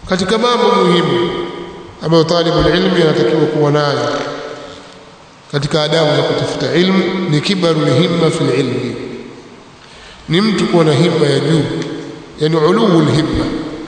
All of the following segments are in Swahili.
katika mambo muhimu ambayo talibu ilmi anatakiwa kuwa nayo katika adabu za kutafuta ilmu ni kibaru himma fil ilmi ni mtu kuwa na himma ya juu yani uluu himma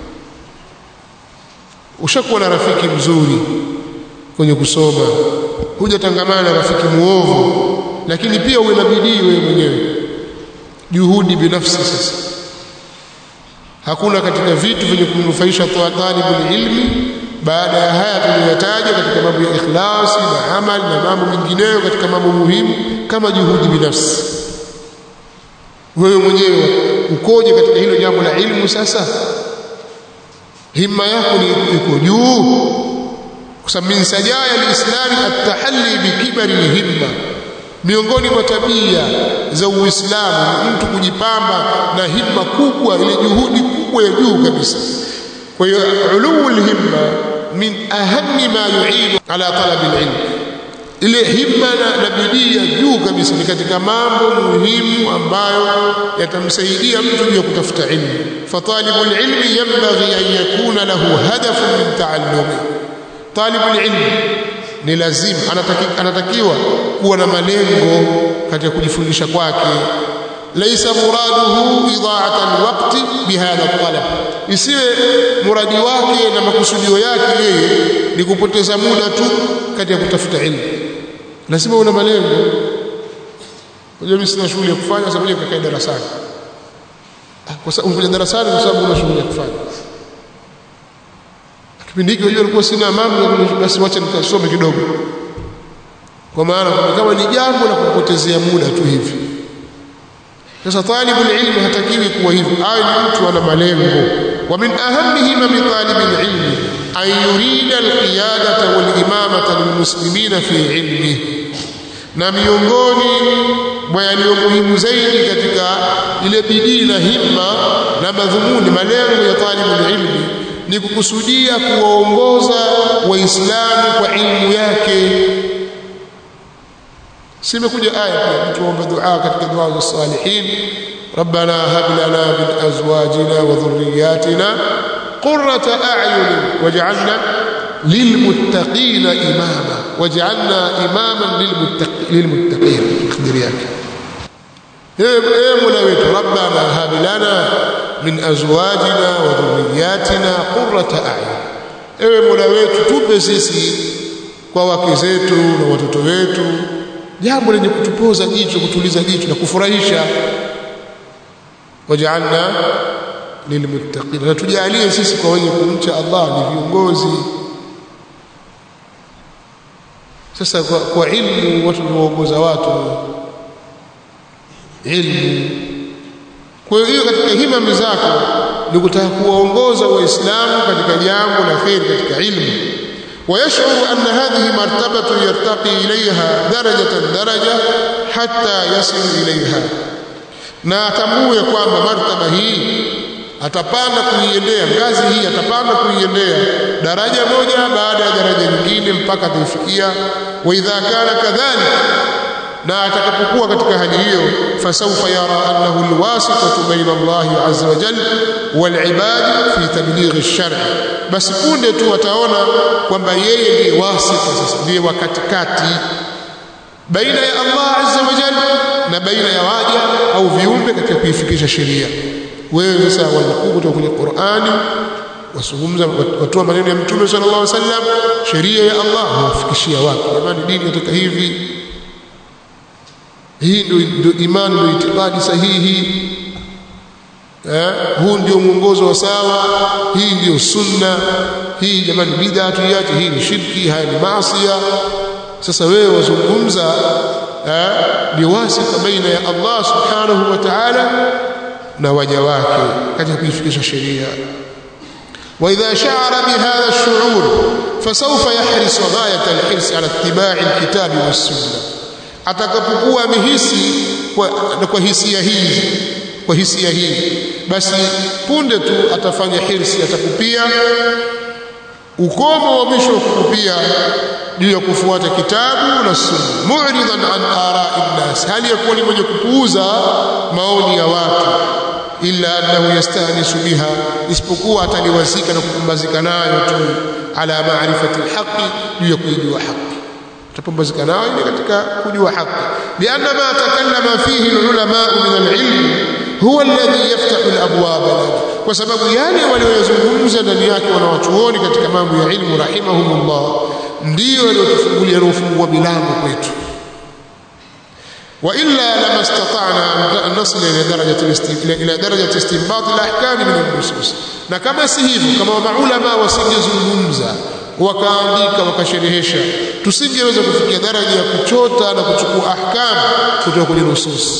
ushakuwa na rafiki mzuri kwenye kusoma hujatangamana na rafiki muovu lakini pia uwe na bidii wewe mwenyewe juhudi binafsi sasa hakuna katika vitu vyenye kumnufaisha talibul ilmi baada ya haya tuliyotaja katika mambo ya ikhlasi na amal na mambo mengineyo katika mambo muhimu kama juhudi binafsi wewe mwenyewe ukoje katika hilo jambo la ilmu sasa himma yako ni iko juu kwa sababu min sajaya alislami at-tahalli bikibari himma miongoni mwa tabia za uislamu mtu kujipamba na himma kubwa ile juhudi kubwa ya juu kabisa kwa hiyo uluu himma min ahammi ma yu'inu ala talab al-ilm ile himma na, na bidii ya juu kabisa ni katika mambo muhimu ambayo yatamsaidia mtu juu ya kutafuta ilmu fatalibul ilmi yanbaghi an yakuna lahu hadafun min taallumi talibul ilmi ni lazima anataki, anatakiwa kuwa na malengo katika kujifundisha kwake laysa muraduhu idha'at alwaqti bihadha talab isiwe muradi wake na makusudio yake yeye ni kupoteza muda tu katika kutafuta ilmu lazima una malengo unajua mimi sina shughuli ya kufanya sababu ya kukaa darasani kwa sababu unakuja darasani kwa sababu una shughuli ya kufanya kipindi hiki unajua nilikuwa sina mambo basi wacha nikasome kidogo kwa maana kama ni jambo la kupotezea muda tu hivi sasa talibul ilmi hatakiwi kuwa hivyo awe ni mtu ana malengo wa min ahammihi min talibil ilmi an yurida alqiyadata wal imamata lilmuslimina fi ilmi na miongoni mwa yaliyo muhimu zaidi katika ile bidii na himma na madhumuni malengo ya talibul ilmi ni kukusudia kuwaongoza waislamu kwa ilmu yake simekuja aya pia mtu aomba dua katika dua za salihin ربنا هب لنا من ازواجنا وذرياتنا قرة اعين واجعلنا للمتقين اماما واجعلنا اماما للمتقين اخبر yake ايه مولا wetu ربنا هب لنا من ازواجنا وذرياتنا قرة اعين ewe mola wetu tupe sisi kwa wake zetu na watoto wetu jambo lenye kutupoza jicho kutuliza jicho na kufurahisha waj'alna lilmuttaqin na tujalie sisi kwa wenye kumcha Allah ni viongozi sasa kwa, kwa ilmu watu huongoza watu ilmu kwa hiyo katika himami zako ni kutaka kuwaongoza waislamu katika jambo la kheri katika ilmu ويشعر أن هذه مرتبة يرتقي إليها درجة درجة حتى يصل إليها na atambue kwamba martaba hii atapanda kuiendea ngazi hii atapanda kuiendea daraja moja baada ya daraja nyingine mpaka ataifikia wa idha kana kadhalik na atakapokuwa katika hali hiyo fasawfa yara annahu alwasitatu baina Allah azza wa jalla wal ibad fi tabligh ash-shar' basi punde tu ataona kwamba yeye ndiye wasita sasa ndiye wa katikati baina ya Allah azza wa jalla na baina ya waja au viumbe katika kuifikisha sheria wewe sasa wanukuu kutoka kwenye Qur'ani wasungumza watoa maneno ya Mtume sallallahu alaihi wasallam sheria ya Allah wafikishia watu jamani dini inataka hivi hii ndio imani ndio itikadi sahihi eh huu ndio mwongozo wa sawa hii ndio sunna hii jamani bid'a tuiache hii ni shirki haya ni maasi sasa wewe wazungumza eh ni wasita baina ya Allah subhanahu wa ta'ala na waja wake katika kuifikisha sheria واذا شعر بهذا الشعور فسوف يحرص غايه الحرص على اتباع الكتاب والسنه atakapokuwa amehisi kwa, kwa hisia hii kwa hisia hii basi punde tu atafanya hirsi atakupia ukomo wa mwisho wa kukupia juu ya kufuata kitabu na sunna mu'ridan an ara'i nnas hali ya kuwa ni mwenye kupuuza maoni ya watu illa annahu yastanisu biha isipokuwa ataliwazika na kupumbazika nayo tu ala ma'rifati alhaqi juu ya kujua haki atapumbazika nayo ni katika kujua haki lianna ma takallama fihi ulama min alilm huwa alladhi yaftahu alabwab kwa sababu yale waliyozungumza ndani yake wanawachuoni katika mambo ya ilmu rahimahumullah ndio waliotufungulia waliofungua milango kwetu وإلا لما استطعنا أن نصل إلى درجة إلى درجة استنباط الأحكام من النصوص na kama si hivyo kama maulama wasingezungumza wakaandika wakasherehesha tusingeweza kufikia daraja ya kuchota na kuchukua ahkam kutoka kwenye nusus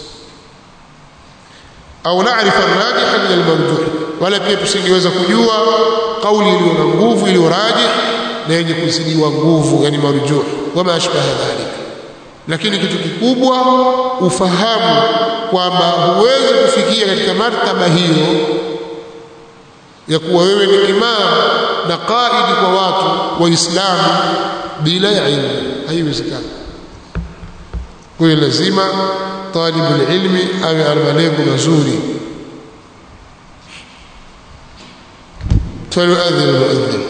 au naarifa rajiha min almarjuh wala pia tusingeweza kujua kauli iliyo na nguvu iliyo rajih na yenye kuzidiwa nguvu yani marjuh wama ashbaha dhalika lakini kitu kikubwa ufahamu kwamba huwezi kufikia katika martaba hiyo ya kuwa wewe ni imam na qaidi kwa watu waislamu bila ya ilmu haiwezekani kwa hiyo lazima talibul ilmi awe ana malengo mazuri فليؤذن المؤذن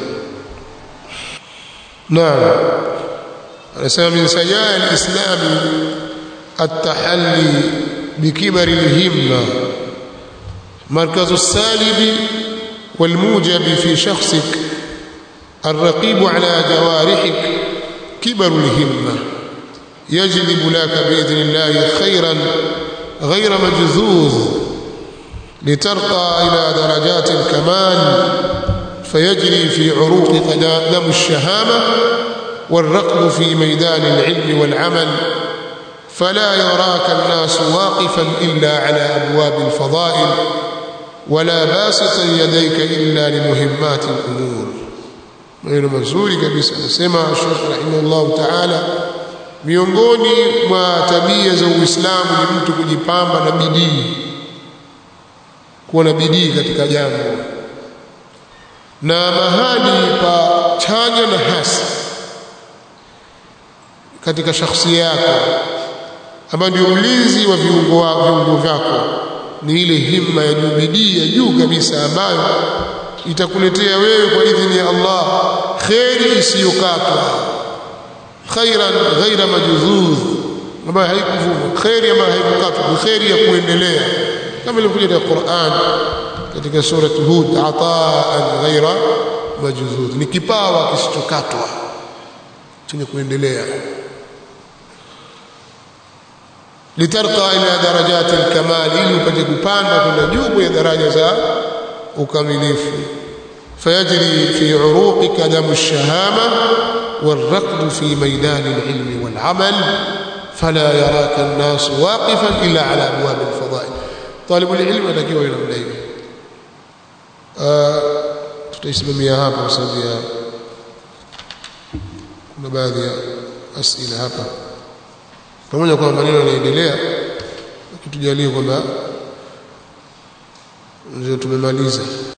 نعم anasema min sajaa alislami التحلي بكبر الهمة مركز السالب والموجب في شخصك الرقيب على جوارحك كبر الهمة يجلب لك بإذن الله خيرا غير مجذوذ لترقى إلى درجات الكمال فيجري في عروقك دم الشهامة والركض في ميدان العلم والعمل فلا يراك الناس واقفا إلا على أبواب الفضائل ولا باسطا يديك إلا لمهمات الأمور maneno mazuri kabisa anasema Sheikh rahimahullah taala miongoni mwa tabia za Uislamu ni mtu kujipamba na bidii kuwa na bidii katika jambo na mahali pa chanya na hasi katika shakhsia yako ambayo ndio mlinzi wa viungo wa viungo vyako ni ile himma ya juu bidii ya juu kabisa ambayo itakuletea wewe kwa idhini ya Allah khairi isiyokatwa khairan ghaira majzuz ambayo haikuvuma khairi ambayo haikukatwa ni khairi ya kuendelea kama ilivyokuja katika Qur'an katika sura Hud ataan ghaira majzuz ni kipawa kisichokatwa chenye kuendelea litarqa ila darajati alkamal ili upate kupanda kwenda juu ya daraja za ukamilifu fayajri fi uruqika damu ash-shahama والركض في ميدان العلم والعمل فلا يراك الناس واقفا الا على ابواب الفضائل طالب العلم atakiwa ina muda hivi tutaisimamia hapa kwa sababu ya kuna baadhi ya asila hapa pamoja kwamba maneno yanaendelea kitujalie kwamba ndio tumemaliza